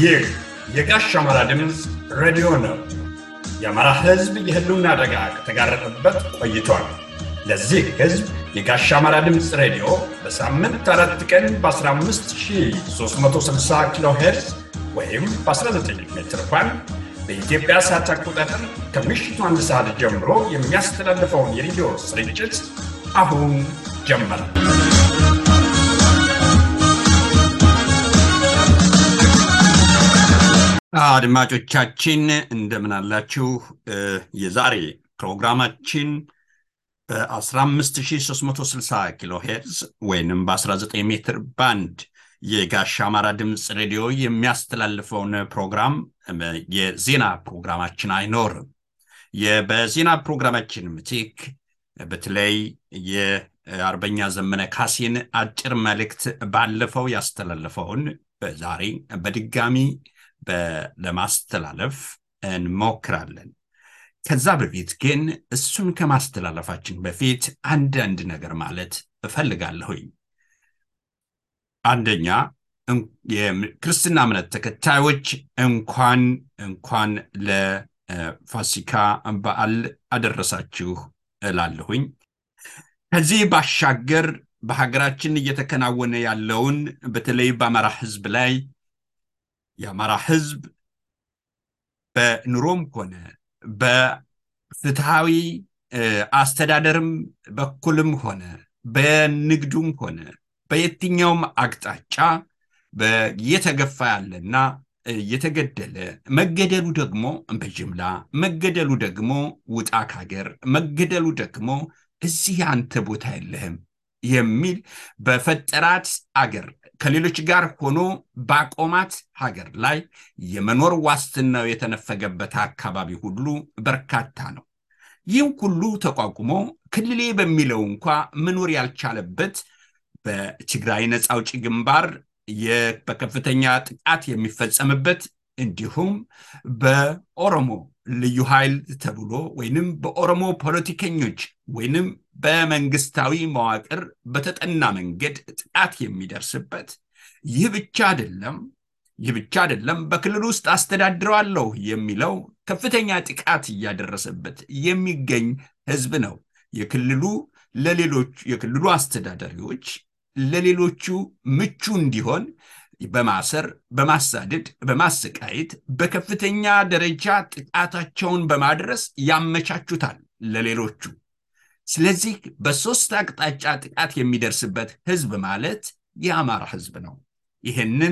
ይህ የጋሽ አማራ ድምፅ ሬዲዮ ነው። የአማራ ሕዝብ የህልውና አደጋ ከተጋረጠበት ቆይቷል። ለዚህ ሕዝብ የጋሽ አማራ ድምፅ ሬዲዮ በሳምንት አራት ቀን በ15360 ኪሎ ሄርዝ ወይም በ19 ሜትር ባንድ በኢትዮጵያ ሰዓት አቆጣጠር ከምሽቱ አንድ ሰዓት ጀምሮ የሚያስተላልፈውን የሬዲዮ ስርጭት አሁን ጀመረ። አድማጮቻችን እንደምን አላችሁ? የዛሬ ፕሮግራማችን በ15360 ኪሎ ሄርዝ ወይንም በ19 ሜትር ባንድ የጋሽ አማራ ድምፅ ሬዲዮ የሚያስተላልፈውን ፕሮግራም የዜና ፕሮግራማችን አይኖርም። በዜና ፕሮግራማችን ምትክ በተለይ የአርበኛ ዘመነ ካሴን አጭር መልእክት ባለፈው ያስተላለፈውን ዛሬ በድጋሚ ለማስተላለፍ እንሞክራለን። ከዛ በፊት ግን እሱን ከማስተላለፋችን በፊት አንዳንድ ነገር ማለት እፈልጋለሁኝ። አንደኛ የክርስትና እምነት ተከታዮች እንኳን እንኳን ለፋሲካ በዓል አደረሳችሁ እላለሁኝ። ከዚህ ባሻገር በሀገራችን እየተከናወነ ያለውን በተለይ በአማራ ሕዝብ ላይ የአማራ ሕዝብ በኑሮም ሆነ በፍትሃዊ አስተዳደርም በኩልም ሆነ በንግዱም ሆነ በየትኛውም አቅጣጫ እየተገፋ ያለና እየተገደለ መገደሉ ደግሞ በጅምላ መገደሉ ደግሞ ውጣ ካገር መገደሉ ደግሞ እዚህ አንተ ቦታ የለህም የሚል በፈጠራት አገር ከሌሎች ጋር ሆኖ ባቆማት ሀገር ላይ የመኖር ዋስትናው የተነፈገበት አካባቢ ሁሉ በርካታ ነው። ይህም ሁሉ ተቋቁሞ ክልሌ በሚለው እንኳ መኖር ያልቻለበት በትግራይ ነፃ አውጪ ግንባር በከፍተኛ ጥቃት የሚፈጸምበት እንዲሁም በኦሮሞ ልዩ ኃይል ተብሎ ወይንም በኦሮሞ ፖለቲከኞች ወይንም በመንግስታዊ መዋቅር በተጠና መንገድ ጥቃት የሚደርስበት ይህ ብቻ አይደለም። ይህ ብቻ አይደለም። በክልሉ ውስጥ አስተዳድረዋለሁ የሚለው ከፍተኛ ጥቃት እያደረሰበት የሚገኝ ህዝብ ነው። የክልሉ ለሌሎች የክልሉ አስተዳዳሪዎች ለሌሎቹ ምቹ እንዲሆን በማሰር በማሳደድ በማሰቃየት በከፍተኛ ደረጃ ጥቃታቸውን በማድረስ ያመቻቹታል ለሌሎቹ። ስለዚህ በሶስት አቅጣጫ ጥቃት የሚደርስበት ህዝብ ማለት የአማራ ህዝብ ነው። ይህንን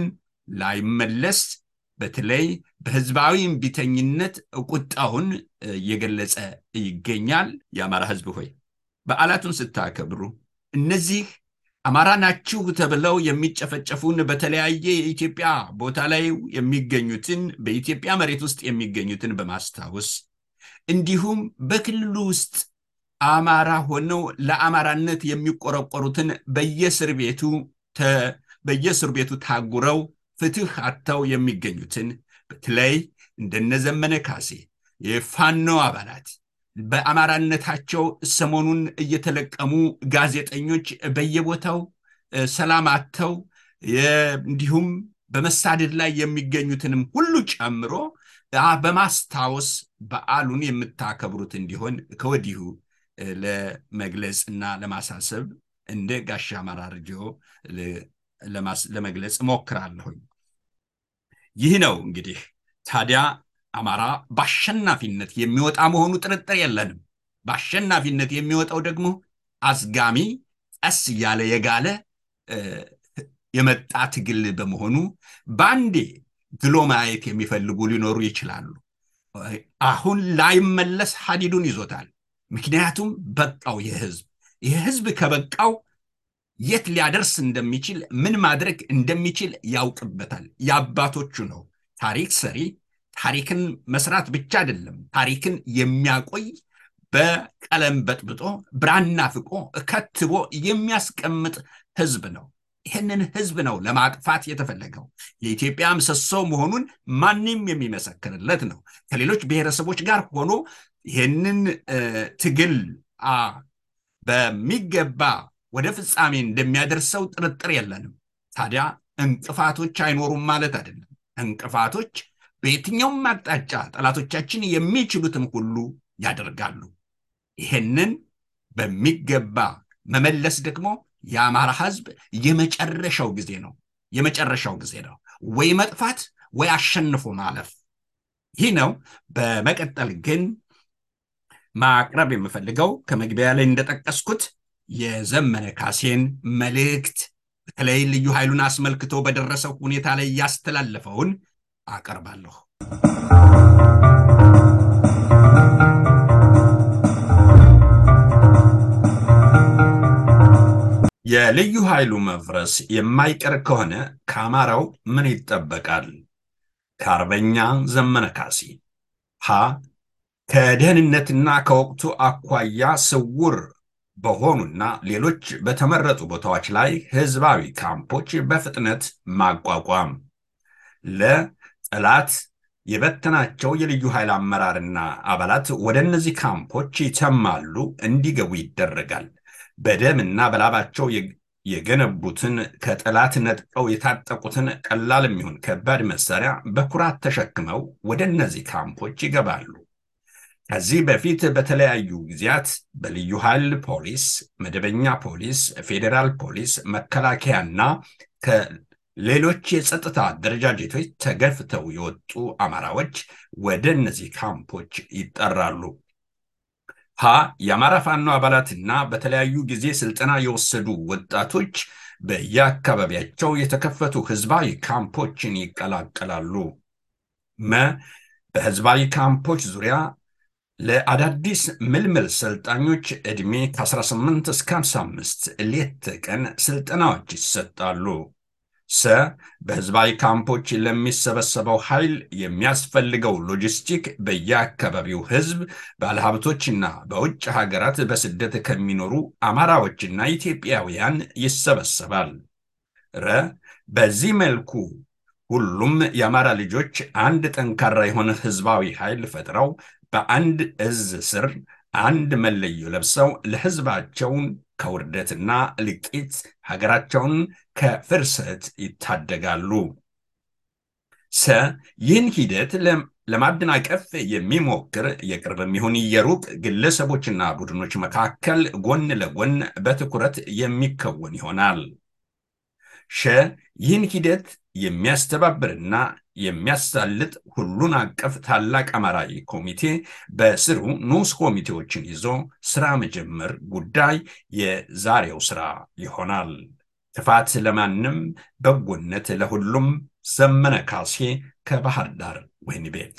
ላይመለስ በተለይ በህዝባዊ እምቢተኝነት ቁጣውን እየገለጸ ይገኛል። የአማራ ህዝብ ሆይ በዓላቱን ስታከብሩ እነዚህ አማራ ናችሁ ተብለው የሚጨፈጨፉን በተለያየ የኢትዮጵያ ቦታ ላይ የሚገኙትን በኢትዮጵያ መሬት ውስጥ የሚገኙትን በማስታወስ እንዲሁም በክልሉ ውስጥ አማራ ሆነው ለአማራነት የሚቆረቆሩትን በየእስር ቤቱ በየእስር ቤቱ ታጉረው ፍትህ አጥተው የሚገኙትን በተለይ እንደነዘመነ ካሴ የፋኖ አባላት በአማራነታቸው ሰሞኑን እየተለቀሙ ጋዜጠኞች በየቦታው ሰላም አጥተው እንዲሁም በመሳደድ ላይ የሚገኙትንም ሁሉ ጨምሮ በማስታወስ በዓሉን የምታከብሩት እንዲሆን ከወዲሁ ለመግለጽ እና ለማሳሰብ እንደ ጋሽ አማራ ሬዲዮ ለመግለጽ እሞክራለሁኝ። ይህ ነው እንግዲህ ታዲያ አማራ በአሸናፊነት የሚወጣ መሆኑ ጥርጥር የለንም። በአሸናፊነት የሚወጣው ደግሞ አዝጋሚ ቀስ እያለ የጋለ የመጣ ትግል በመሆኑ በአንዴ ግሎ ማየት የሚፈልጉ ሊኖሩ ይችላሉ። አሁን ላይመለስ ሀዲዱን ይዞታል። ምክንያቱም በቃው ይህ ህዝብ ይህ ህዝብ ከበቃው የት ሊያደርስ እንደሚችል ምን ማድረግ እንደሚችል ያውቅበታል። የአባቶቹ ነው ታሪክ ሰሪ ታሪክን መስራት ብቻ አይደለም፣ ታሪክን የሚያቆይ በቀለም በጥብጦ ብራና ፍቆ ከትቦ የሚያስቀምጥ ህዝብ ነው። ይህንን ህዝብ ነው ለማጥፋት የተፈለገው። የኢትዮጵያ ምሰሶ መሆኑን ማንም የሚመሰክርለት ነው። ከሌሎች ብሔረሰቦች ጋር ሆኖ ይህንን ትግል በሚገባ ወደ ፍጻሜ እንደሚያደርሰው ጥርጥር የለንም። ታዲያ እንቅፋቶች አይኖሩም ማለት አይደለም። እንቅፋቶች በየትኛውም አቅጣጫ ጠላቶቻችን የሚችሉትም ሁሉ ያደርጋሉ። ይህንን በሚገባ መመለስ ደግሞ የአማራ ህዝብ የመጨረሻው ጊዜ ነው። የመጨረሻው ጊዜ ነው። ወይ መጥፋት ወይ አሸንፎ ማለፍ። ይህ ነው። በመቀጠል ግን ማቅረብ የምፈልገው ከመግቢያ ላይ እንደጠቀስኩት የዘመነ ካሴን መልእክት በተለይ ልዩ ኃይሉን አስመልክቶ በደረሰው ሁኔታ ላይ ያስተላለፈውን አቀርባለሁ። የልዩ ኃይሉ መፍረስ የማይቀር ከሆነ ከአማራው ምን ይጠበቃል? ከአርበኛ ዘመነ ካሴ ሀ ከደህንነትና ከወቅቱ አኳያ ስውር በሆኑና ሌሎች በተመረጡ ቦታዎች ላይ ህዝባዊ ካምፖች በፍጥነት ማቋቋም። ለጠላት የበተናቸው የልዩ ኃይል አመራርና አባላት ወደ እነዚህ ካምፖች ይተማሉ፣ እንዲገቡ ይደረጋል። በደምና በላባቸው የገነቡትን ከጠላት ነጥቀው የታጠቁትን ቀላል የሚሆን ከባድ መሳሪያ በኩራት ተሸክመው ወደ እነዚህ ካምፖች ይገባሉ። ከዚህ በፊት በተለያዩ ጊዜያት በልዩ ኃይል ፖሊስ፣ መደበኛ ፖሊስ፣ ፌዴራል ፖሊስ፣ መከላከያና ከሌሎች የጸጥታ አደረጃጀቶች ተገፍተው የወጡ አማራዎች ወደ እነዚህ ካምፖች ይጠራሉ። ሀ የአማራ ፋኖ አባላትና በተለያዩ ጊዜ ስልጠና የወሰዱ ወጣቶች በየአካባቢያቸው የተከፈቱ ህዝባዊ ካምፖችን ይቀላቀላሉ። መ በህዝባዊ ካምፖች ዙሪያ ለአዳዲስ ምልምል ሰልጣኞች ዕድሜ ከ18 እስከ 55 ሌት ቀን ስልጠናዎች ይሰጣሉ። ሰ በህዝባዊ ካምፖች ለሚሰበሰበው ኃይል የሚያስፈልገው ሎጂስቲክ በየአካባቢው ህዝብ፣ ባለሀብቶችና በውጭ ሀገራት በስደት ከሚኖሩ አማራዎችና ኢትዮጵያውያን ይሰበሰባል። ረ በዚህ መልኩ ሁሉም የአማራ ልጆች አንድ ጠንካራ የሆነ ህዝባዊ ኃይል ፈጥረው በአንድ እዝ ስር አንድ መለዮ ለብሰው ለህዝባቸውን ከውርደትና ልቂት ሀገራቸውን ከፍርሰት ይታደጋሉ። ሰ ይህን ሂደት ለማደናቀፍ የሚሞክር የቅርብም ይሁን የሩቅ ግለሰቦችና ቡድኖች መካከል ጎን ለጎን በትኩረት የሚከወን ይሆናል። ሸ ይህን ሂደት የሚያስተባብርና የሚያሳልጥ ሁሉን አቀፍ ታላቅ አማራዊ ኮሚቴ በስሩ ንዑስ ኮሚቴዎችን ይዞ ስራ መጀመር ጉዳይ የዛሬው ስራ ይሆናል። ክፋት ለማንም በጎነት ለሁሉም። ዘመነ ካሴ ከባህር ዳር ወህኒ ቤት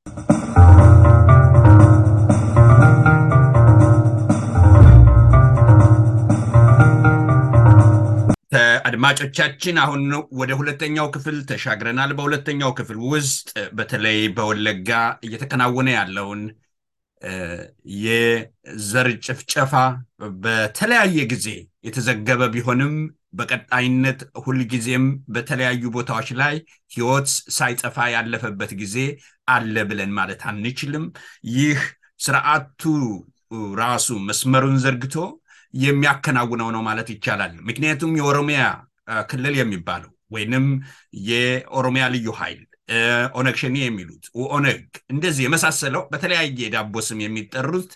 አድማጮቻችን አሁን ወደ ሁለተኛው ክፍል ተሻግረናል። በሁለተኛው ክፍል ውስጥ በተለይ በወለጋ እየተከናወነ ያለውን የዘር ጭፍጨፋ በተለያየ ጊዜ የተዘገበ ቢሆንም በቀጣይነት ሁልጊዜም በተለያዩ ቦታዎች ላይ ሕይወት ሳይጠፋ ያለፈበት ጊዜ አለ ብለን ማለት አንችልም። ይህ ስርዓቱ ራሱ መስመሩን ዘርግቶ የሚያከናውነው ነው ማለት ይቻላል። ምክንያቱም የኦሮሚያ ክልል የሚባለው ወይንም የኦሮሚያ ልዩ ኃይል ኦነግ ሸኔ የሚሉት ኦነግ እንደዚህ የመሳሰለው በተለያየ ዳቦ ስም የሚጠሩት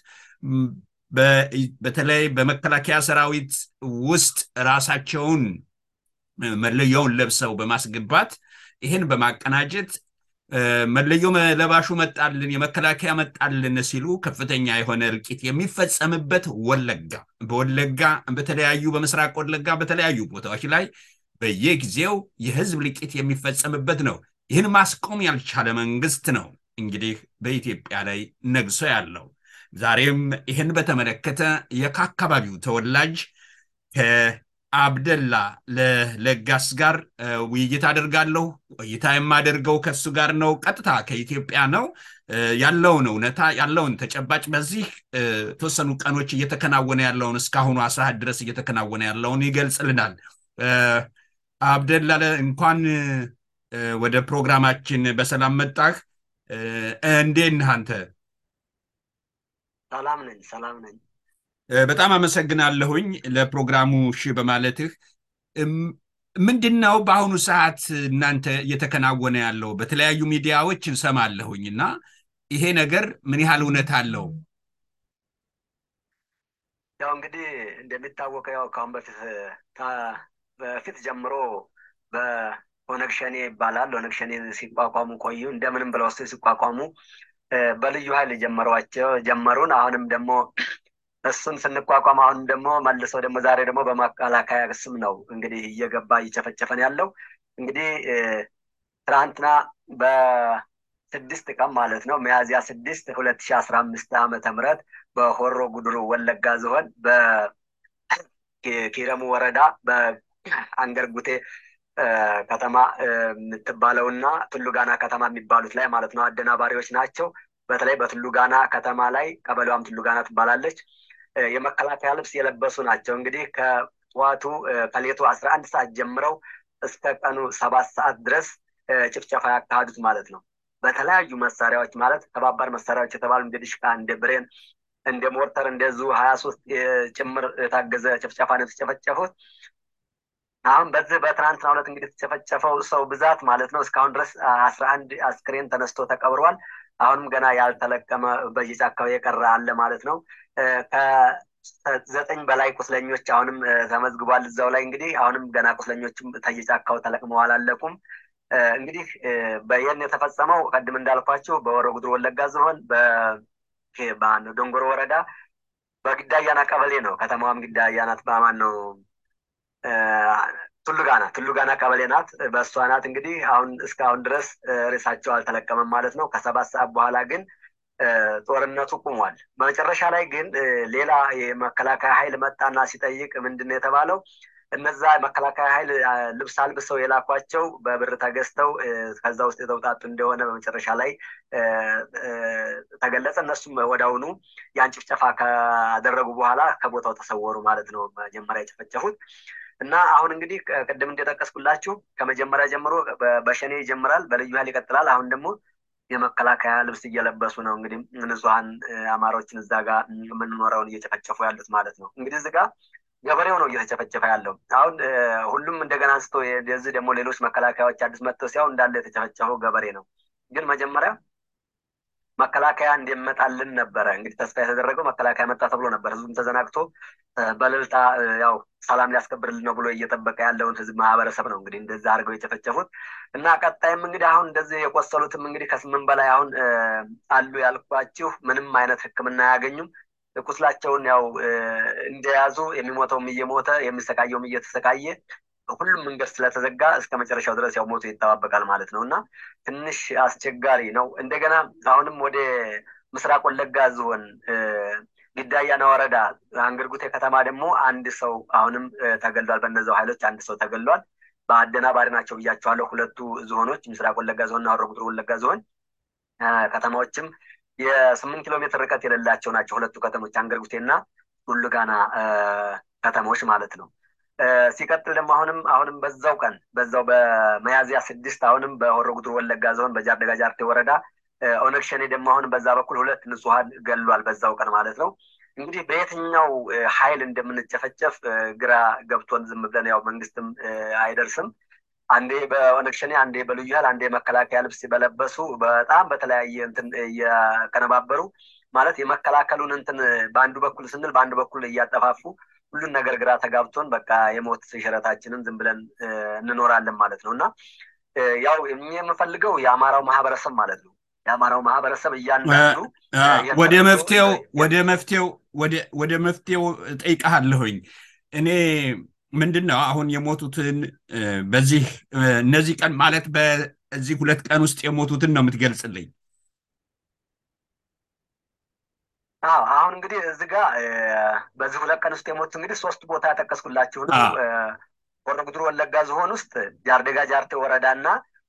በተለይ በመከላከያ ሰራዊት ውስጥ ራሳቸውን መለያውን ለብሰው በማስገባት ይህን በማቀናጀት መለዮ ለባሹ መጣልን፣ የመከላከያ መጣልን ሲሉ ከፍተኛ የሆነ እልቂት የሚፈጸምበት ወለጋ በወለጋ በተለያዩ በምስራቅ ወለጋ በተለያዩ ቦታዎች ላይ በየጊዜው የህዝብ እልቂት የሚፈጸምበት ነው። ይህን ማስቆም ያልቻለ መንግስት ነው እንግዲህ በኢትዮጵያ ላይ ነግሶ ያለው። ዛሬም ይህን በተመለከተ የከአካባቢው ተወላጅ ከአብደላ ለለጋስ ጋር ውይይት አደርጋለሁ። ቆይታ የማደርገው ከሱ ጋር ነው። ቀጥታ ከኢትዮጵያ ነው ያለውን እውነታ ያለውን ተጨባጭ በዚህ የተወሰኑ ቀኖች እየተከናወነ ያለውን እስካሁኑ አስራሃት ድረስ እየተከናወነ ያለውን ይገልጽልናል። አብደላ እንኳን ወደ ፕሮግራማችን በሰላም መጣህ። እንዴት ነህ አንተ? ሰላም ነኝ፣ ሰላም ነኝ። በጣም አመሰግናለሁኝ ለፕሮግራሙ እሺ በማለትህ። ምንድን ነው በአሁኑ ሰዓት እናንተ እየተከናወነ ያለው? በተለያዩ ሚዲያዎች እንሰማለሁኝ እና ይሄ ነገር ምን ያህል እውነት አለው? ያው እንግዲህ እንደሚታወቀው ያው ከአሁን በፊት በፊት ጀምሮ በኦነግ ሸኔ ይባላል። ኦነግ ሸኔ ሲቋቋሙ ቆዩ። እንደምንም ብለው ስ ሲቋቋሙ በልዩ ኃይል ጀመሯቸው ጀመሩን። አሁንም ደግሞ እሱን ስንቋቋም አሁንም ደግሞ መልሰው ደግሞ ዛሬ ደግሞ በመከላከያ ስም ነው እንግዲህ እየገባ እየጨፈጨፈን ያለው። እንግዲህ ትናንትና በስድስት ቀን ማለት ነው ሚያዝያ ስድስት ሁለት ሺ አስራ አምስት ዓመተ ምህረት በሆሮ ጉድሩ ወለጋ ዞን በኪረሙ ወረዳ በአንገርጉቴ ከተማ የምትባለውና ቱሉጋና ከተማ የሚባሉት ላይ ማለት ነው አደናባሪዎች ናቸው። በተለይ በቱሉጋና ከተማ ላይ ቀበሌዋም ቱሉጋና ትባላለች። የመከላከያ ልብስ የለበሱ ናቸው። እንግዲህ ከጠዋቱ ከሌቱ አስራ አንድ ሰዓት ጀምረው እስከ ቀኑ ሰባት ሰዓት ድረስ ጭፍጨፋ ያካሄዱት ማለት ነው። በተለያዩ መሳሪያዎች ማለት ከባባድ መሳሪያዎች የተባሉ እንደ ድሽቃ፣ እንደ ብሬን፣ እንደ ሞርተር፣ እንደ ዙ ሀያ ሶስት ጭምር የታገዘ ጭፍጨፋ ነው የተጨፈጨፉት። አሁን በዚህ በትናንትና ሁለት እንግዲህ የተጨፈጨፈው ሰው ብዛት ማለት ነው እስካሁን ድረስ አስራ አንድ አስክሬን ተነስቶ ተቀብሯል። አሁንም ገና ያልተለቀመ በየጫካው የቀረ አለ ማለት ነው። ከዘጠኝ በላይ ቁስለኞች አሁንም ተመዝግቧል እዛው ላይ እንግዲህ አሁንም ገና ቁስለኞችም ተየጫካው ተለቅመው አላለቁም። እንግዲህ በየን የተፈጸመው ቀድም እንዳልኳቸው በወሮ ጉድሩ ወለጋ ዞን በማነው ዶንጎሮ ወረዳ በግዳያና ቀበሌ ነው። ከተማዋም ግዳያ ናት። በማን ነው ቱሉጋና ቱሉጋና ቀበሌ ናት። በእሷ ናት እንግዲህ አሁን እስካሁን ድረስ ሬሳቸው አልተለቀመም ማለት ነው። ከሰባት ሰዓት በኋላ ግን ጦርነቱ ቁሟል። በመጨረሻ ላይ ግን ሌላ የመከላከያ ኃይል መጣና ሲጠይቅ ምንድን ነው የተባለው? እነዛ መከላከያ ኃይል ልብስ አልብሰው የላኳቸው በብር ተገዝተው ከዛ ውስጥ የተውጣጡ እንደሆነ በመጨረሻ ላይ ተገለጸ። እነሱም ወዳውኑ ያን ጭፍጨፋ ካደረጉ በኋላ ከቦታው ተሰወሩ ማለት ነው። መጀመሪያ የጨፈጨፉት እና አሁን እንግዲህ ቅድም እንደጠቀስኩላችሁ ከመጀመሪያ ጀምሮ በሸኔ ይጀምራል፣ በልዩ ኃይል ይቀጥላል። አሁን ደግሞ የመከላከያ ልብስ እየለበሱ ነው እንግዲህ ንጹሐን አማሮችን እዛ ጋር የምንኖረውን እየጨፈጨፉ ያሉት ማለት ነው። እንግዲህ እዚህ ጋር ገበሬው ነው እየተጨፈጨፈ ያለው። አሁን ሁሉም እንደገና አንስቶ የዚህ ደግሞ ሌሎች መከላከያዎች አዲስ መጥተው ሲያው እንዳለ የተጨፈጨፈው ገበሬ ነው። ግን መጀመሪያ መከላከያ እንዲመጣልን ነበረ እንግዲህ ተስፋ የተደረገው መከላከያ መጣ ተብሎ ነበር። ህዝቡም ተዘናግቶ በልልታ ያው ሰላም ሊያስከብርልን ነው ብሎ እየጠበቀ ያለውን ህዝብ ማህበረሰብ ነው እንግዲህ እንደዛ አድርገው የጨፈጨፉት እና ቀጣይም እንግዲህ አሁን እንደዚህ የቆሰሉትም እንግዲህ ከስምንት በላይ አሁን አሉ ያልኳችሁ ምንም አይነት ሕክምና አያገኙም። ቁስላቸውን ያው እንደያዙ የሚሞተውም እየሞተ የሚሰቃየውም እየተሰቃየ ሁሉም መንገድ ስለተዘጋ እስከ መጨረሻው ድረስ ያው ሞቶ ይጠባበቃል ማለት ነው እና ትንሽ አስቸጋሪ ነው። እንደገና አሁንም ወደ ምስራቅ ወለጋ ዞን ግዳያና ወረዳ አንገርጉቴ ከተማ ደግሞ አንድ ሰው አሁንም ተገሏል። በእነዛው ኃይሎች አንድ ሰው ተገሏል። በአደናባሪ ናቸው ብያቸዋለሁ። ሁለቱ ዞኖች ምስራቅ ወለጋ ዞንና ሆሮ ጉዱሩ ወለጋ ዞን ከተማዎችም የስምንት ኪሎ ሜትር ርቀት የሌላቸው ናቸው። ሁለቱ ከተሞች አንገርጉቴና ዱልጋና ከተሞች ማለት ነው። ሲቀጥል ደግሞ አሁንም አሁንም በዛው ቀን በዛው በመያዝያ ስድስት አሁንም በሆሮ ጉዱሩ ወለጋ ዞን በጃርደጋ ጃርቴ ወረዳ ኦነግ ሸኔ ደግሞ አሁን በዛ በኩል ሁለት ንጹሀን ገሏል። በዛው ቀን ማለት ነው። እንግዲህ በየትኛው ኃይል እንደምንጨፈጨፍ ግራ ገብቶን ዝም ብለን ያው መንግስትም አይደርስም። አንዴ በኦነግ ሸኔ፣ አንዴ በልዩ ኃይል፣ አንዴ መከላከያ ልብስ በለበሱ በጣም በተለያየ እንትን እያቀነባበሩ ማለት የመከላከሉን እንትን በአንዱ በኩል ስንል በአንዱ በኩል እያጠፋፉ ሁሉን ነገር ግራ ተጋብቶን በቃ የሞት ሽረታችንን ዝም ብለን እንኖራለን ማለት ነው እና ያው የምፈልገው የአማራው ማህበረሰብ ማለት ነው የአማራው ማህበረሰብ እያንዳንዱ ወደ መፍትሄው ወደ መፍትሄው ወደ መፍትሄው ጠይቀሃለሁኝ እኔ ምንድን ነው አሁን የሞቱትን በዚህ እነዚህ ቀን ማለት በዚህ ሁለት ቀን ውስጥ የሞቱትን ነው የምትገልጽልኝ? አዎ አሁን እንግዲህ እዚህ ጋር በዚህ ሁለት ቀን ውስጥ የሞቱት እንግዲህ ሶስት ቦታ ያጠቀስኩላችሁ ነው። ሆሮ ጉዱሩ ወለጋ ዝሆን ውስጥ ጃርደጋ ጃርቴ ወረዳ እና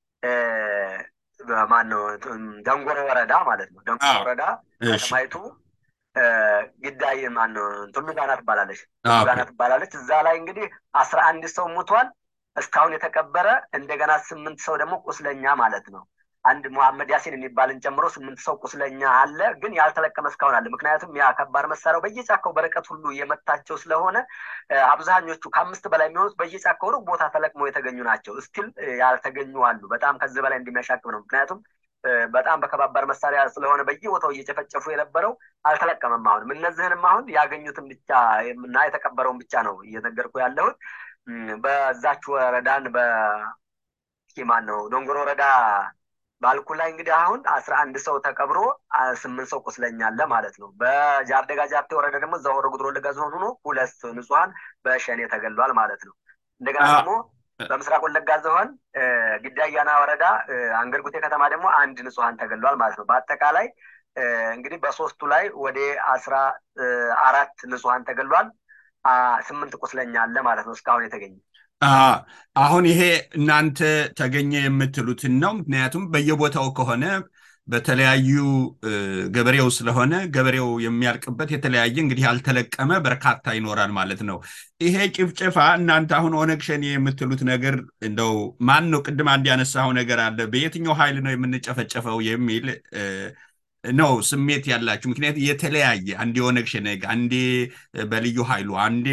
ማነው ደንጎሮ ወረዳ ማለት ነው። ደንጎሮ ወረዳ ከተማይቱ ግዳይ ማነው ቱሉጋና ትባላለች። ቱሉጋና ትባላለች። እዛ ላይ እንግዲህ አስራ አንድ ሰው ሙቷል። እስካሁን የተቀበረ እንደገና ስምንት ሰው ደግሞ ቁስለኛ ማለት ነው። አንድ መሐመድ ያሲን የሚባልን ጨምሮ ስምንት ሰው ቁስለኛ አለ፣ ግን ያልተለቀመ እስካሁን አለ። ምክንያቱም ያ ከባድ መሳሪያው በየጫካው በርቀት ሁሉ የመታቸው ስለሆነ አብዛኞቹ ከአምስት በላይ የሚሆኑት በየጫካው ሩቅ ቦታ ተለቅመው የተገኙ ናቸው። እስቲል ያልተገኙ አሉ። በጣም ከዚህ በላይ እንደሚያሻቅብ ነው። ምክንያቱም በጣም በከባባድ መሳሪያ ስለሆነ በየቦታው እየጨፈጨፉ የነበረው አልተለቀመም። አሁንም እነዚህንም አሁን ያገኙትን ብቻ እና የተቀበረውን ብቻ ነው እየነገርኩ ያለሁት። በዛች ወረዳን በማን ነው ዶንጎሮ ወረዳ ባልኩ ላይ እንግዲህ አሁን አስራ አንድ ሰው ተቀብሮ ስምንት ሰው ቁስለኛ አለ ማለት ነው። በጃርደጋ ጃርቴ ወረዳ ደግሞ እዛ ሆሮ ጉድሮ ወለጋ ዞን ሆኖ ሁለት ንጹሐን በሸኔ ተገሏል ማለት ነው። እንደገና ደግሞ በምስራቅ ወለጋ ዞን ግዳ አያና ወረዳ አንገርጉቴ ከተማ ደግሞ አንድ ንጹሐን ተገሏል ማለት ነው። በአጠቃላይ እንግዲህ በሶስቱ ላይ ወደ አስራ አራት ንጹሐን ተገሏል። ስምንት ቁስለኛ አለ ማለት ነው እስካሁን የተገኘ አሁን ይሄ እናንተ ተገኘ የምትሉትን ነው። ምክንያቱም በየቦታው ከሆነ በተለያዩ ገበሬው ስለሆነ ገበሬው የሚያልቅበት የተለያየ እንግዲህ ያልተለቀመ በርካታ ይኖራል ማለት ነው። ይሄ ጭፍጨፋ እናንተ አሁን ኦነግ ሸኔ የምትሉት ነገር እንደው ማን ነው? ቅድም አንድ ያነሳው ነገር አለ። በየትኛው ኃይል ነው የምንጨፈጨፈው የሚል ነው ስሜት ያላችሁ። ምክንያቱም የተለያየ አንዴ ኦነግ ሸኔ፣ አንዴ በልዩ ኃይሉ፣ አንዴ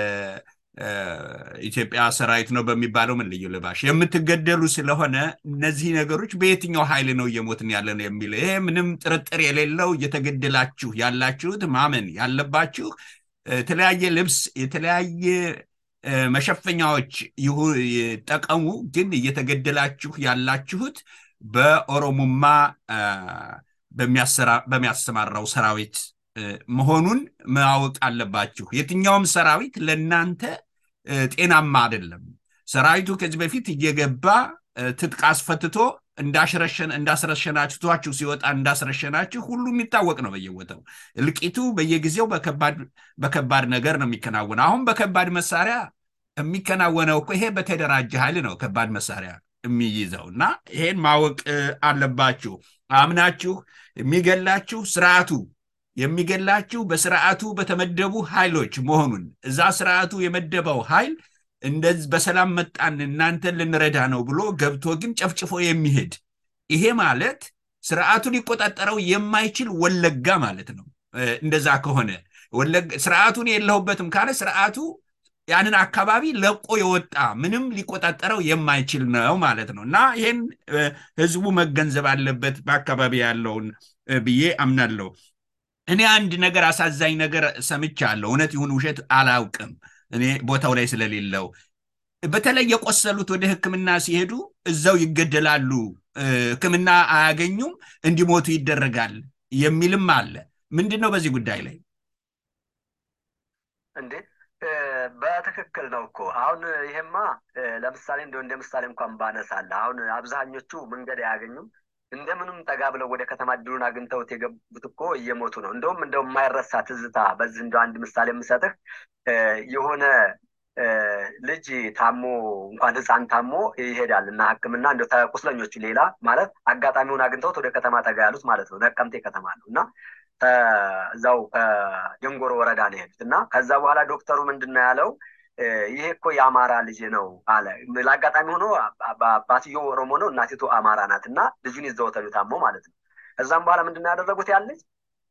ኢትዮጵያ ሰራዊት ነው በሚባለው ምን ልዩ ልባሽ የምትገደሉ ስለሆነ እነዚህ ነገሮች በየትኛው ኃይል ነው እየሞትን ያለ ነው የሚል ይሄ ምንም ጥርጥር የሌለው እየተገደላችሁ ያላችሁት ማመን ያለባችሁ የተለያየ ልብስ የተለያየ መሸፈኛዎች ጠቀሙ፣ ግን እየተገደላችሁ ያላችሁት በኦሮሞማ በሚያሰማራው ሰራዊት መሆኑን ማወቅ አለባችሁ። የትኛውም ሰራዊት ለእናንተ ጤናማ አይደለም። ሰራዊቱ ከዚህ በፊት እየገባ ትጥቅ አስፈትቶ እንዳስረሸናችኋችሁ ሲወጣ እንዳስረሸናችሁ ሁሉ የሚታወቅ ነው። በየቦታው እልቂቱ በየጊዜው በከባድ ነገር ነው የሚከናወነው። አሁን በከባድ መሳሪያ የሚከናወነው እኮ ይሄ በተደራጀ ኃይል ነው ከባድ መሳሪያ የሚይዘው እና ይሄን ማወቅ አለባችሁ። አምናችሁ የሚገላችሁ ስርዓቱ የሚገላችሁ በስርዓቱ በተመደቡ ኃይሎች መሆኑን እዛ ስርዓቱ የመደበው ኃይል እንደዚህ በሰላም መጣን እናንተን ልንረዳ ነው ብሎ ገብቶ ግን ጨፍጭፎ የሚሄድ ይሄ ማለት ስርዓቱ ሊቆጣጠረው የማይችል ወለጋ ማለት ነው። እንደዛ ከሆነ ስርዓቱን የለሁበትም ካለ ስርዓቱ ያንን አካባቢ ለቆ የወጣ ምንም ሊቆጣጠረው የማይችል ነው ማለት ነው እና ይህን ህዝቡ መገንዘብ አለበት በአካባቢ ያለውን ብዬ አምናለሁ። እኔ አንድ ነገር አሳዛኝ ነገር ሰምቻለሁ። እውነት ይሁን ውሸት አላውቅም፣ እኔ ቦታው ላይ ስለሌለው። በተለይ የቆሰሉት ወደ ሕክምና ሲሄዱ እዛው ይገደላሉ፣ ሕክምና አያገኙም፣ እንዲሞቱ ይደረጋል የሚልም አለ። ምንድን ነው በዚህ ጉዳይ ላይ እንዴ? በትክክል ነው እኮ አሁን ይሄማ ለምሳሌ እንደ እንደ ምሳሌ እንኳን ባነሳለ አሁን አብዛኞቹ መንገድ አያገኙም እንደምንም ጠጋ ብለው ወደ ከተማ እድሉን አግኝተውት የገቡት እኮ እየሞቱ ነው። እንደውም እንደው የማይረሳ ትዝታ በዚህ እንደ አንድ ምሳሌ የምሰጥህ የሆነ ልጅ ታሞ እንኳን ህፃን ታሞ ይሄዳል እና ህክምና እንደ ቁስለኞቹ ሌላ ማለት አጋጣሚውን አግኝተውት ወደ ከተማ ጠጋ ያሉት ማለት ነው። ነቀምቴ ከተማ ነው እና እዛው ከደንጎሮ ወረዳ ነው የሄዱት እና ከዛ በኋላ ዶክተሩ ምንድን ነው ያለው ይሄ እኮ የአማራ ልጅ ነው አለ። ለአጋጣሚ ሆኖ አባትዮ ኦሮሞ ነው፣ እናቲቱ አማራ ናት እና ልጁን ይዘው ተሉ ታሞ ማለት ነው። ከዛም በኋላ ምንድን ነው ያደረጉት ያ ልጅ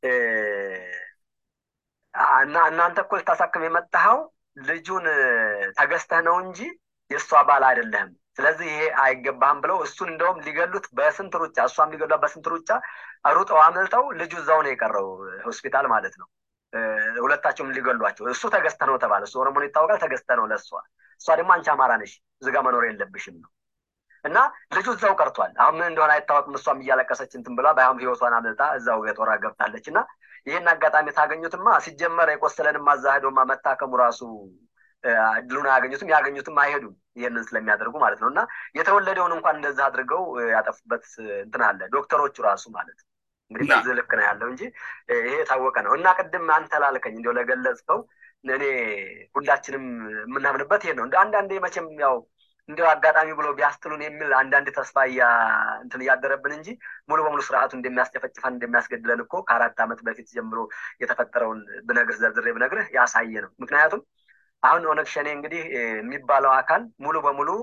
እና እናንተ እኮ ልታሳክም የመጣኸው ልጁን ተገዝተህ ነው እንጂ የእሷ ባል አይደለህም። ስለዚህ ይሄ አይገባህም ብለው እሱን እንደውም ሊገሉት በስንት ሩጫ እሷም ሊገሏት በስንት ሩጫ ሩጠው አምልጠው ልጁ እዛው ነው የቀረው ሆስፒታል ማለት ነው። ሁለታቸውም ሊገሏቸው እሱ ተገዝተ ነው ተባለ። እሱ ኦሮሞን ይታወቃል፣ ተገዝተ ነው ለእሷ። እሷ ደግሞ አንቺ አማራ ነሽ ዝጋ መኖር የለብሽም ነው እና ልጁ እዛው ቀርቷል። አሁን ምን እንደሆነ አይታወቅም። እሷም እያለቀሰች እንትን ብላ በአሁን ህይወቷን አምልጣ እዛው የጦራ ገብታለች። እና ይህን አጋጣሚ ታገኙትማ ሲጀመር የቆሰለንም አዛ ሄዶማ መታከሙ ራሱ እድሉን አያገኙትም፣ ያገኙትም አይሄዱም ይህንን ስለሚያደርጉ ማለት ነው። እና የተወለደውን እንኳን እንደዛ አድርገው ያጠፉበት እንትን አለ ዶክተሮቹ ራሱ ማለት ነው። እንግዲህ በዚህ ልክ ነው ያለው እንጂ ይሄ የታወቀ ነው። እና ቅድም አንተ ላልከኝ እንዲያው ለገለጽከው እኔ ሁላችንም የምናምንበት ይሄ ነው። እንደ አንዳንዴ መቼም ያው እንዲያው አጋጣሚ ብሎ ቢያስጥሉን የሚል አንዳንድ ተስፋ እንትን እያደረብን እንጂ ሙሉ በሙሉ ስርዓቱ እንደሚያስጨፈጭፈን እንደሚያስገድለን እኮ ከአራት ዓመት በፊት ጀምሮ የተፈጠረውን ብነግርህ ዘርዝሬ ብነግርህ ያሳየ ነው። ምክንያቱም አሁን ኦነግ ሸኔ እንግዲህ የሚባለው አካል ሙሉ በሙሉ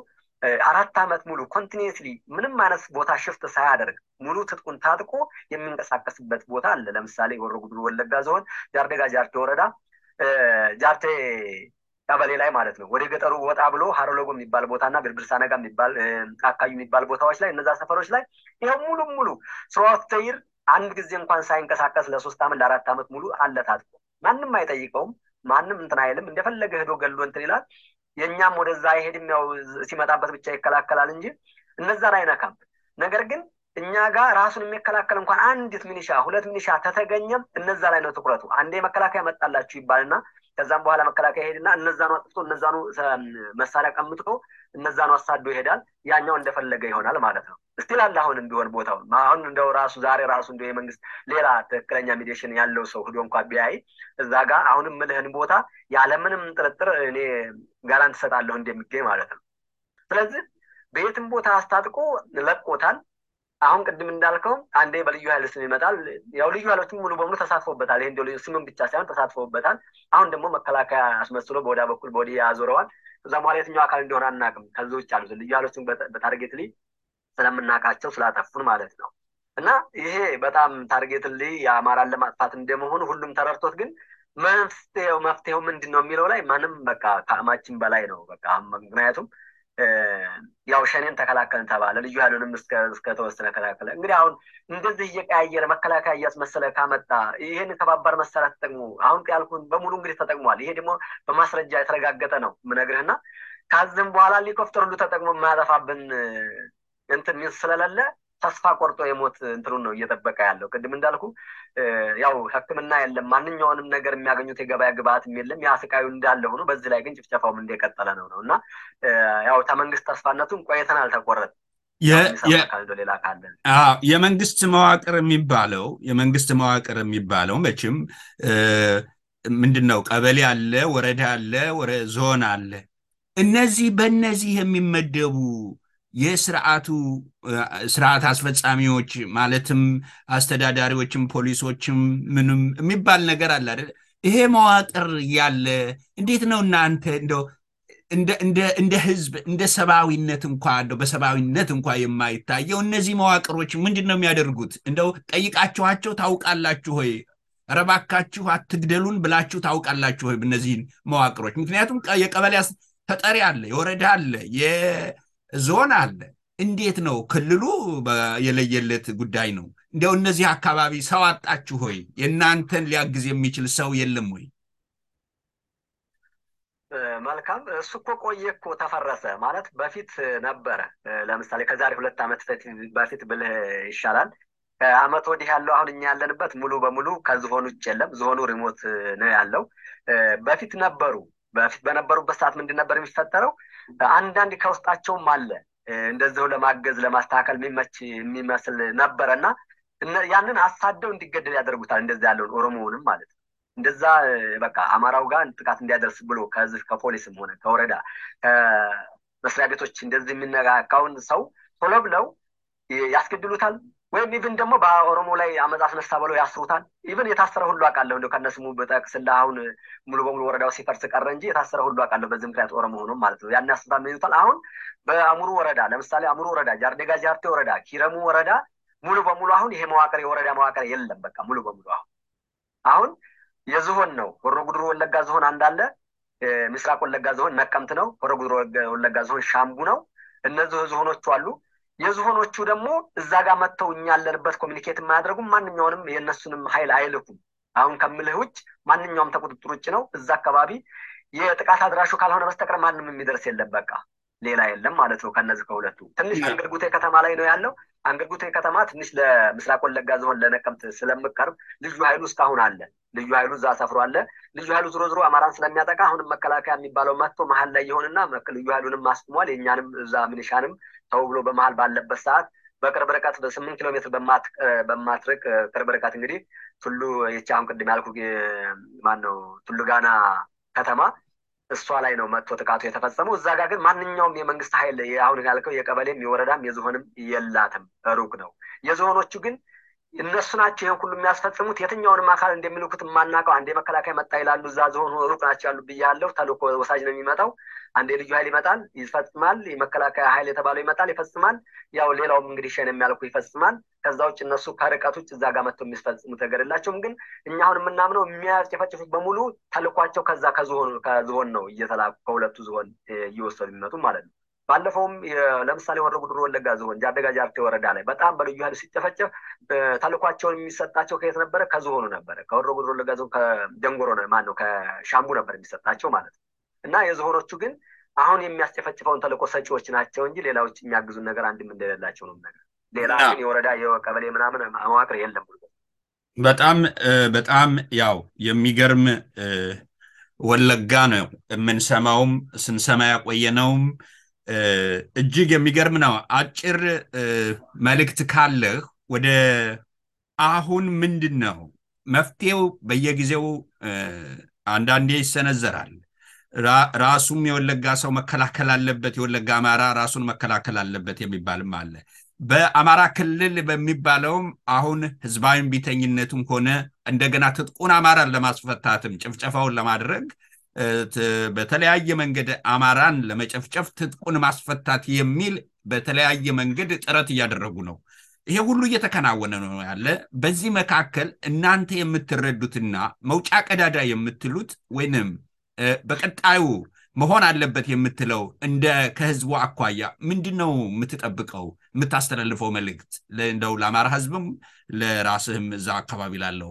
አራት ዓመት ሙሉ ኮንቲኒስሊ ምንም አይነት ቦታ ሽፍት ሳያደርግ ሙሉ ትጥቁን ታጥቆ የሚንቀሳቀስበት ቦታ አለ። ለምሳሌ ሆሮ ጉዱሩ ወለጋ ዞን ጃርዴጋ ጃርቴ ወረዳ ጃርቴ ቀበሌ ላይ ማለት ነው። ወደ ገጠሩ ወጣ ብሎ ሀሮሎጎ የሚባል ቦታ እና ብርብርሳ ነጋ የሚባል አካባቢ የሚባል ቦታዎች ላይ እነዛ ሰፈሮች ላይ ይኸው ሙሉ ሙሉ ስሯት ተይር አንድ ጊዜ እንኳን ሳይንቀሳቀስ ለሶስት ዓመት ለአራት ዓመት ሙሉ አለ ታጥቆ ማንም አይጠይቀውም። ማንም እንትን አይልም። እንደፈለገ ሄዶ ገሎ እንትን ይላል። የእኛም ወደዛ አይሄድም። ያው ሲመጣበት ብቻ ይከላከላል እንጂ እነዛን አይነካም። ነገር ግን እኛ ጋር ራሱን የሚከላከል እንኳን አንዲት ሚኒሻ ሁለት ሚኒሻ ተተገኘም እነዛ ላይ ነው ትኩረቱ። አንዴ መከላከያ መጣላችሁ ይባልና ከዛም በኋላ መከላከያ ይሄድና እነዛኑ አጥፍቶ እነዛኑ መሳሪያ ቀምጦ እነዛኑ አሳዶ ይሄዳል። ያኛው እንደፈለገ ይሆናል ማለት ነው። እስቲል አለ አሁንም ቢሆን ቦታው አሁን እንደው ራሱ ዛሬ ራሱ እንደ የመንግስት ሌላ ትክክለኛ ሚዲሽን ያለው ሰው ሂዶ እንኳ ቢያይ እዛ ጋር አሁንም ምልህን ቦታ ያለምንም ጥርጥር እኔ ጋራንት እሰጣለሁ እንደሚገኝ ማለት ነው። ስለዚህ በየትም ቦታ አስታጥቆ ለቆታል። አሁን ቅድም እንዳልከው አንዴ በልዩ ኃይል ስም ይመጣል። ያው ልዩ ኃይሎችም ሙሉ በሙሉ ተሳትፎበታል። ይሄ እንዲያው ስምም ብቻ ሳይሆን ተሳትፎበታል። አሁን ደግሞ መከላከያ አስመስሎ በወዳ በኩል በወዲህ ያዞረዋል። እዛ በኋላ የትኛው አካል እንደሆነ አናውቅም። ከዚህ ውጭ አሉት ልዩ ኃይሎችን በታርጌት ላይ ስለምናውቃቸው ስላጠፉን ማለት ነው። እና ይሄ በጣም ታርጌት ላይ የአማራን ለማጥፋት እንደመሆኑ ሁሉም ተረድቶት ግን መፍትሄው መፍትሄው ምንድን ነው የሚለው ላይ ማንም በቃ ከአማችን በላይ ነው። በቃ ምክንያቱም ያው ሸኔን ተከላከልን ተባለ፣ ልዩ ኃይሉንም እስከተወሰነ ከላከለ። እንግዲህ አሁን እንደዚህ እየቀያየረ መከላከያ እያስመሰለ ካመጣ ይህን ከባባድ መሳሪያ ተጠቅሞ አሁን ያልኩን በሙሉ እንግዲህ ተጠቅሟል። ይሄ ደግሞ በማስረጃ የተረጋገጠ ነው ምነግርህና ከዚህም በኋላ ሄሊኮፕተር ሁሉ ተጠቅሞ የማያጠፋብን እንትን ሚንስ ስለሌለ ተስፋ ቆርጦ የሞት እንትኑን ነው እየጠበቀ ያለው። ቅድም እንዳልኩ ያው ሕክምና የለም ማንኛውንም ነገር የሚያገኙት የገበያ ግብአትም የለም። ያ ስቃዩ እንዳለ ሆኖ በዚህ ላይ ግን ጭፍጨፋውም እንደቀጠለ ነው ነው እና ያው ከመንግስት ተስፋነቱን ቆይተን አልተቆረጥ ሌላ ካለ የመንግስት መዋቅር የሚባለው የመንግስት መዋቅር የሚባለው መቼም ምንድን ነው ቀበሌ አለ፣ ወረዳ አለ፣ ዞን አለ። እነዚህ በእነዚህ የሚመደቡ የስርዓቱ ስርዓት አስፈጻሚዎች ማለትም አስተዳዳሪዎችም ፖሊሶችም ምንም የሚባል ነገር አለ አይደል? ይሄ መዋቅር ያለ እንዴት ነው እናንተ እንደው እንደ ህዝብ እንደ ሰብአዊነት እንኳ እንደው በሰብአዊነት እንኳ የማይታየው እነዚህ መዋቅሮች ምንድን ነው የሚያደርጉት? እንደው ጠይቃችኋቸው ታውቃላችሁ ሆይ? ኧረ እባካችሁ አትግደሉን ብላችሁ ታውቃላችሁ ሆይ? እነዚህን መዋቅሮች ምክንያቱም የቀበሌ ተጠሪ አለ፣ የወረዳ አለ፣ ዞን አለ። እንዴት ነው ክልሉ የለየለት ጉዳይ ነው። እንዲያው እነዚህ አካባቢ ሰው አጣችሁ ሆይ? የእናንተን ሊያግዝ የሚችል ሰው የለም ወይ? መልካም። እሱ እኮ ቆየ እኮ ተፈረሰ ማለት በፊት ነበረ። ለምሳሌ ከዛሬ ሁለት ዓመት በፊት ብልህ ይሻላል። ከአመት ወዲህ ያለው አሁን እኛ ያለንበት ሙሉ በሙሉ ከዝሆኑ ውጭ የለም። ዝሆኑ ሪሞት ነው ያለው። በፊት ነበሩ። በፊት በነበሩበት ሰዓት ምንድን ነበር የሚፈጠረው? አንዳንድ ከውስጣቸውም አለ እንደዚሁ ለማገዝ ለማስተካከል የሚመች የሚመስል ነበረ እና ያንን አሳደው እንዲገደል ያደርጉታል። እንደዛ ያለውን ኦሮሞውንም ማለት ነው። እንደዛ በቃ አማራው ጋር ጥቃት እንዲያደርስ ብሎ ከዚህ ከፖሊስም ሆነ ከወረዳ ከመስሪያ ቤቶች እንደዚህ የሚነካካውን ሰው ቶሎ ብለው ያስገድሉታል። ወይም ኢቭን ደግሞ በኦሮሞ ላይ አመፅ አስነሳ ብለው ያስሩታል። ኢቭን የታሰረ ሁሉ አውቃለሁ። እንደው ከነስሙ ብጠቅስልህ አሁን ሙሉ በሙሉ ወረዳው ሲፈርስ ቀረ እንጂ የታሰረ ሁሉ አውቃለሁ። በዚህ ምክንያት ኦሮሞ ሆኖ ማለት ነው። ያን ያስሩታል ይሉታል። አሁን በአሙሩ ወረዳ ለምሳሌ አሙሩ ወረዳ፣ ጃርዴጋ ጃርቴ ወረዳ፣ ኪረሙ ወረዳ ሙሉ በሙሉ አሁን ይሄ መዋቅር የወረዳ መዋቅር የለም። በቃ ሙሉ በሙሉ አሁን አሁን የዝሆን ነው። ሆሮ ጉድሩ ወለጋ ዝሆን አንዳለ፣ ምስራቅ ወለጋ ዝሆን ነቀምት ነው። ሆሮ ጉድሩ ወለጋ ዝሆን ሻምቡ ነው። እነዚህ ዝሆኖቹ አሉ። የዝሆኖቹ ደግሞ እዛ ጋር መጥተው እኛ ያለንበት ኮሚኒኬት የማያደርጉም ማንኛውንም የእነሱንም ኃይል አይልኩም። አሁን ከምልህ ውጭ ማንኛውም ተቁጥጥር ውጭ ነው። እዛ አካባቢ የጥቃት አድራሹ ካልሆነ በስተቀር ማንም የሚደርስ የለም። በቃ ሌላ የለም ማለት ነው። ከነዚህ ከሁለቱ ትንሽ አንገርጉቴ ከተማ ላይ ነው ያለው። አንገርጉቴ ከተማ ትንሽ ለምስራቅ ወለጋ ዝሆን ለነቀምት ስለምቀርብ ልዩ ኃይሉ እስካሁን አለ። ልዩ ኃይሉ እዛ ሰፍሮ አለ። ልዩ ኃይሉ ዝሮ ዝሮ አማራን ስለሚያጠቃ አሁንም መከላከያ የሚባለው መጥቶ መሀል ላይ የሆንና ልዩ ኃይሉንም አስቁሟል። የእኛንም እዛ ምንሻንም ተው ብሎ በመሀል ባለበት ሰዓት በቅርብ ርቀት በስምንት ኪሎ ሜትር በማትርቅ ቅርብ ርቀት እንግዲህ ቱሉ ይቺ አሁን ቅድም ያልኩ ማን ነው ቱሉ ጋና ከተማ እሷ ላይ ነው መጥቶ ጥቃቱ የተፈጸመው። እዛ ጋር ግን ማንኛውም የመንግስት ኃይል አሁን ያልከው የቀበሌም የወረዳም የዝሆንም የላትም፣ ሩቅ ነው። የዝሆኖቹ ግን እነሱ ናቸው ይህን ሁሉ የሚያስፈጽሙት። የትኛውንም አካል እንደሚልኩት የማናውቀው አንዴ መከላከያ መጣ ይላሉ፣ እዛ ዝሆን ሩቅ ናቸው ያሉ ብያለሁ። ተልእኮ ወሳጅ ነው የሚመጣው። አንዴ ልዩ ኃይል ይመጣል ይፈጽማል። የመከላከያ ኃይል የተባለው ይመጣል ይፈጽማል። ያው ሌላውም እንግዲህ ሸን የሚያልኩ ይፈጽማል። ከዛ ውጭ እነሱ ከርቀት ውጭ እዛ ጋር መጥተው የሚፈጽሙት ነገር የላቸውም። ግን እኛ አሁን የምናምነው የሚያስጨፈጭፉት በሙሉ ተልኳቸው ከዛ ከዝሆን ከዝሆን ነው እየተላኩ ከሁለቱ ዝሆን እየወሰዱ የሚመጡ ማለት ነው። ባለፈውም ለምሳሌ ወረ ጉድሩ ወለጋ ዝሆን ጃደጋ ጃርቴ ወረዳ ላይ በጣም በልዩ ኃይል ሲጨፈጨፍ ተልኳቸውን የሚሰጣቸው ከየት ነበረ? ከዝሆኑ ነበረ። ከወረ ጉድሩ ወለጋ ዝሆን ከደንጎሮ ማን ነው ከሻምቡ ነበር የሚሰጣቸው ማለት ነው። እና የዝሆኖቹ ግን አሁን የሚያስጨፈጭፈውን ተልእኮ ሰጪዎች ናቸው እንጂ ሌላዎች የሚያግዙን ነገር አንድም እንደሌላቸው ነው ነገር ሌላ ግን የወረዳ የቀበሌ ምናምን መዋቅር የለም። በጣም በጣም ያው የሚገርም ወለጋ ነው የምንሰማውም ስንሰማ ያቆየነውም እጅግ የሚገርም ነው። አጭር መልእክት ካለህ ወደ አሁን ምንድን ነው መፍትሄው? በየጊዜው አንዳንዴ ይሰነዘራል። ራሱም የወለጋ ሰው መከላከል አለበት፣ የወለጋ አማራ ራሱን መከላከል አለበት የሚባልም አለ። በአማራ ክልል በሚባለውም አሁን ህዝባዊ ቢተኝነቱም ሆነ እንደገና ትጥቁን አማራን ለማስፈታትም ጭፍጨፋውን ለማድረግ በተለያየ መንገድ አማራን ለመጨፍጨፍ ትጥቁን ማስፈታት የሚል በተለያየ መንገድ ጥረት እያደረጉ ነው። ይሄ ሁሉ እየተከናወነ ነው ያለ። በዚህ መካከል እናንተ የምትረዱትና መውጫ ቀዳዳ የምትሉት ወይንም በቀጣዩ መሆን አለበት የምትለው እንደ ከህዝቡ አኳያ ምንድን ነው የምትጠብቀው የምታስተላልፈው መልእክት እንደው ለአማራ ህዝብም ለራስህም እዛ አካባቢ ላለው?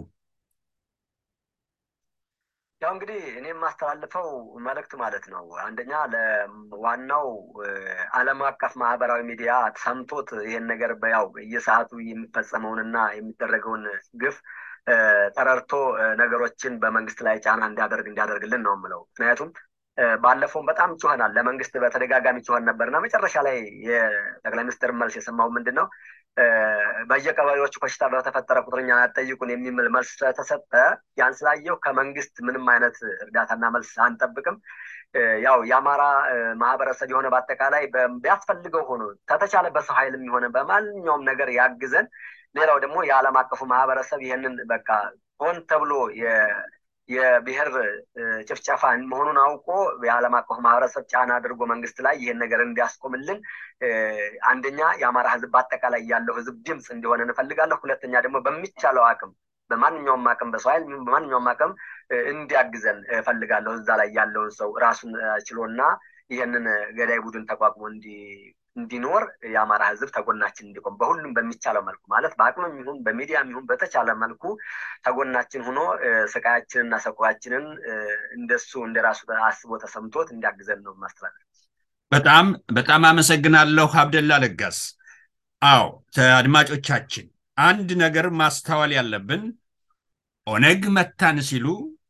ያው እንግዲህ እኔ የማስተላልፈው መልእክት ማለት ነው አንደኛ ለዋናው ዓለም አቀፍ ማህበራዊ ሚዲያ ሰምቶት ይሄን ነገር በያው በየሰዓቱ የሚፈጸመውንና የሚደረገውን ግፍ ተረድቶ ነገሮችን በመንግስት ላይ ጫና እንዲያደርግ እንዲያደርግልን ነው የምለው። ምክንያቱም ባለፈውም በጣም ጮኸናል። ለመንግስት በተደጋጋሚ ጮኸን ነበርና መጨረሻ ላይ የጠቅላይ ሚኒስትር መልስ የሰማው ምንድን ነው በየቀበሌዎቹ በሽታ በተፈጠረ ቁጥርኛ አትጠይቁን የሚል መልስ ስለተሰጠ ያን ስላየው ከመንግስት ምንም አይነት እርዳታና መልስ አንጠብቅም። ያው የአማራ ማህበረሰብ የሆነ በአጠቃላይ ቢያስፈልገው ሆኖ ከተቻለ በሰው ኃይልም የሆነ በማንኛውም ነገር ያግዘን። ሌላው ደግሞ የዓለም አቀፉ ማህበረሰብ ይህንን በቃ ሆን ተብሎ የብሔር ጭፍጨፋ መሆኑን አውቆ የዓለም አቀፉ ማህበረሰብ ጫና አድርጎ መንግስት ላይ ይህን ነገር እንዲያስቆምልን አንደኛ የአማራ ህዝብ በአጠቃላይ ያለው ህዝብ ድምፅ እንዲሆን እንፈልጋለሁ። ሁለተኛ ደግሞ በሚቻለው አቅም በማንኛውም አቅም በሰው ኃይል በማንኛውም አቅም እንዲያግዘን እፈልጋለሁ። እዛ ላይ ያለውን ሰው ራሱን ችሎና ይህንን ገዳይ ቡድን ተቋቁሞ እንዲኖር የአማራ ህዝብ ተጎናችን እንዲቆም በሁሉም በሚቻለው መልኩ ማለት በአቅምም ይሁን በሚዲያም ይሁን በተቻለ መልኩ ተጎናችን ሆኖ ስቃያችንን እና ሰቆቃችንን እንደሱ እንደራሱ አስቦ ተሰምቶት እንዲያግዘን ነው ማስተላለፍ። በጣም በጣም አመሰግናለሁ አብደላ ለጋስ። አዎ አድማጮቻችን፣ አንድ ነገር ማስተዋል ያለብን ኦነግ መታን ሲሉ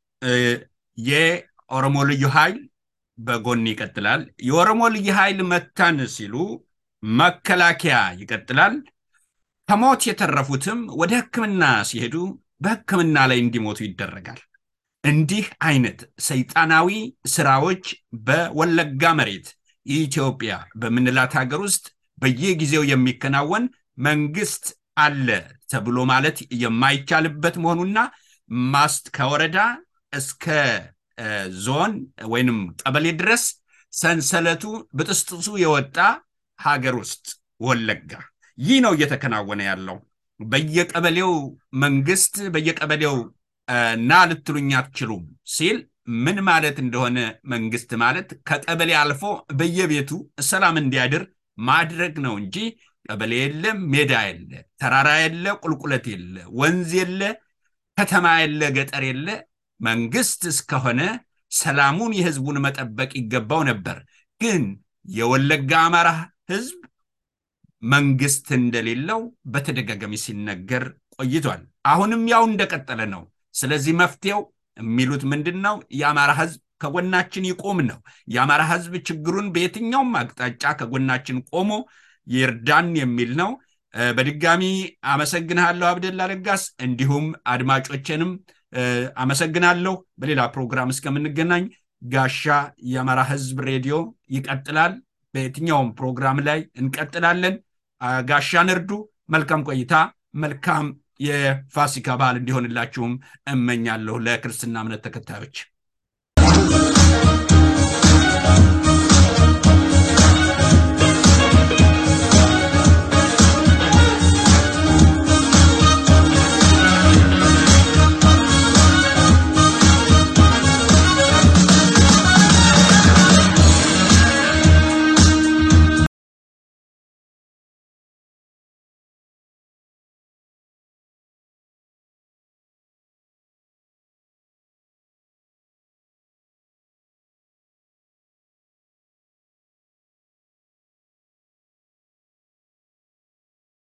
የኦሮሞ ልዩ ኃይል በጎን ይቀጥላል። የኦሮሞ ልዩ ኃይል መታን ሲሉ መከላከያ ይቀጥላል። ከሞት የተረፉትም ወደ ሕክምና ሲሄዱ በሕክምና ላይ እንዲሞቱ ይደረጋል። እንዲህ አይነት ሰይጣናዊ ስራዎች በወለጋ መሬት ኢትዮጵያ በምንላት ሀገር ውስጥ በየጊዜው የሚከናወን መንግስት አለ ተብሎ ማለት የማይቻልበት መሆኑና ማስት ከወረዳ እስከ ዞን ወይንም ቀበሌ ድረስ ሰንሰለቱ ብጥስጥሱ የወጣ ሀገር ውስጥ ወለጋ ይህ ነው እየተከናወነ ያለው። በየቀበሌው መንግስት በየቀበሌው ና ልትሉኝ አትችሉም ሲል ምን ማለት እንደሆነ መንግስት ማለት ከቀበሌ አልፎ በየቤቱ ሰላም እንዲያድር ማድረግ ነው እንጂ ቀበሌ የለ፣ ሜዳ የለ፣ ተራራ የለ፣ ቁልቁለት የለ፣ ወንዝ የለ፣ ከተማ የለ፣ ገጠር የለ መንግስት እስከሆነ ሰላሙን የህዝቡን መጠበቅ ይገባው ነበር። ግን የወለጋ አማራ ህዝብ መንግስት እንደሌለው በተደጋጋሚ ሲነገር ቆይቷል። አሁንም ያው እንደቀጠለ ነው። ስለዚህ መፍትሄው የሚሉት ምንድን ነው? የአማራ ህዝብ ከጎናችን ይቆም ነው። የአማራ ህዝብ ችግሩን በየትኛውም አቅጣጫ ከጎናችን ቆሞ ይርዳን የሚል ነው። በድጋሚ አመሰግንሃለሁ አብደላ ለጋስ፣ እንዲሁም አድማጮችንም አመሰግናለሁ። በሌላ ፕሮግራም እስከምንገናኝ ጋሻ የአማራ ህዝብ ሬዲዮ ይቀጥላል። በየትኛውም ፕሮግራም ላይ እንቀጥላለን። ጋሻን እርዱ። መልካም ቆይታ፣ መልካም የፋሲካ በዓል እንዲሆንላችሁም እመኛለሁ ለክርስትና እምነት ተከታዮች።